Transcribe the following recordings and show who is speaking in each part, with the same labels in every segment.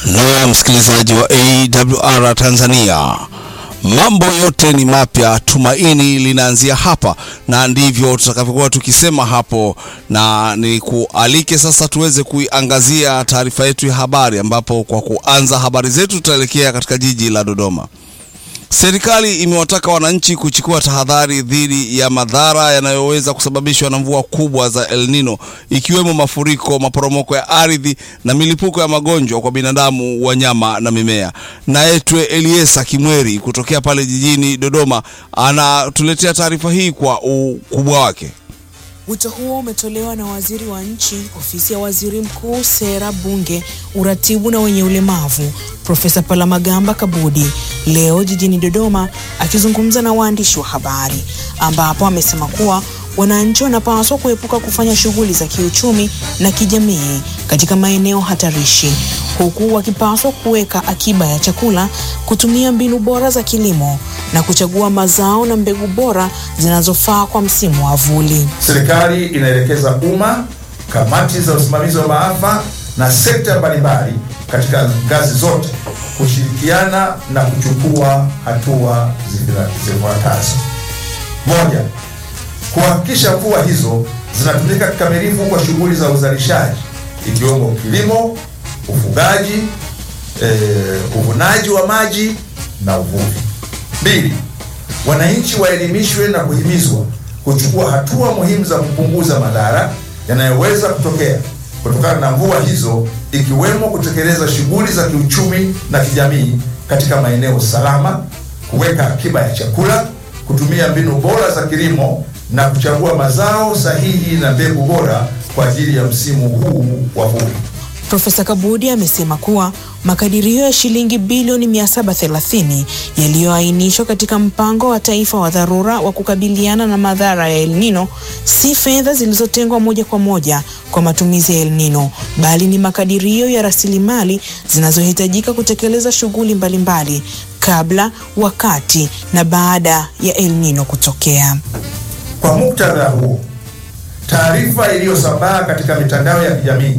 Speaker 1: Na msikilizaji wa AWR Tanzania, mambo yote ni mapya, tumaini linaanzia hapa, na ndivyo tutakavyokuwa tukisema hapo, na ni kualike sasa tuweze kuiangazia taarifa yetu ya habari, ambapo kwa kuanza habari zetu tutaelekea katika jiji la Dodoma. Serikali imewataka wananchi kuchukua tahadhari dhidi ya madhara yanayoweza kusababishwa na mvua kubwa za El Nino ikiwemo mafuriko, maporomoko ya ardhi na milipuko ya magonjwa kwa binadamu, wanyama na mimea. Naetwe Eliesa Kimweri kutokea pale jijini Dodoma anatuletea taarifa hii kwa ukubwa wake.
Speaker 2: Wito huo umetolewa na waziri wa nchi, ofisi ya waziri mkuu, sera, bunge, uratibu na wenye ulemavu, Profesa Palamagamba Kabudi leo jijini Dodoma akizungumza na waandishi wa habari, ambapo amesema kuwa wananchi wanapaswa kuepuka kufanya shughuli za kiuchumi na kijamii katika maeneo hatarishi, huku wakipaswa kuweka akiba ya chakula, kutumia mbinu bora za kilimo na kuchagua mazao na mbegu bora zinazofaa kwa msimu wa vuli.
Speaker 3: Serikali inaelekeza umma, kamati za usimamizi wa maafa na sekta mbalimbali katika ngazi zote kushirikiana na kuchukua hatua zifuatazo: moja, kuhakikisha mvua hizo zinatumika kikamilifu kwa shughuli za uzalishaji ikiwemo kilimo, ufugaji, eh, uvunaji wa maji na uvuvi. Mbili, wananchi waelimishwe na kuhimizwa kuchukua hatua muhimu za kupunguza madhara yanayoweza kutokea kutokana na mvua hizo ikiwemo kutekeleza shughuli za kiuchumi na kijamii katika maeneo salama, kuweka akiba ya chakula, kutumia mbinu bora za kilimo na kuchagua mazao sahihi na mbegu bora kwa ajili ya msimu huu wa vuli.
Speaker 2: Profesa Kabudi amesema kuwa makadirio ya shilingi bilioni 730 yaliyoainishwa katika mpango wa taifa wa dharura wa kukabiliana na madhara ya El Nino si fedha zilizotengwa moja kwa moja kwa matumizi ya El Nino, bali ni makadirio ya rasilimali zinazohitajika kutekeleza shughuli mbalimbali kabla, wakati na baada ya El Nino kutokea.
Speaker 3: Kwa muktadha huo, taarifa iliyosambaa katika mitandao ya kijamii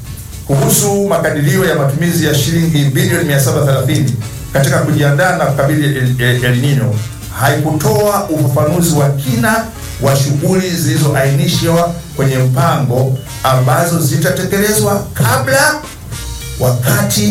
Speaker 3: kuhusu makadirio ya matumizi ya shilingi bilioni 730 katika kujiandaa na kukabili El, El, El Nino haikutoa ufafanuzi wa kina wa shughuli zilizoainishwa kwenye mpango ambazo zitatekelezwa kabla, wakati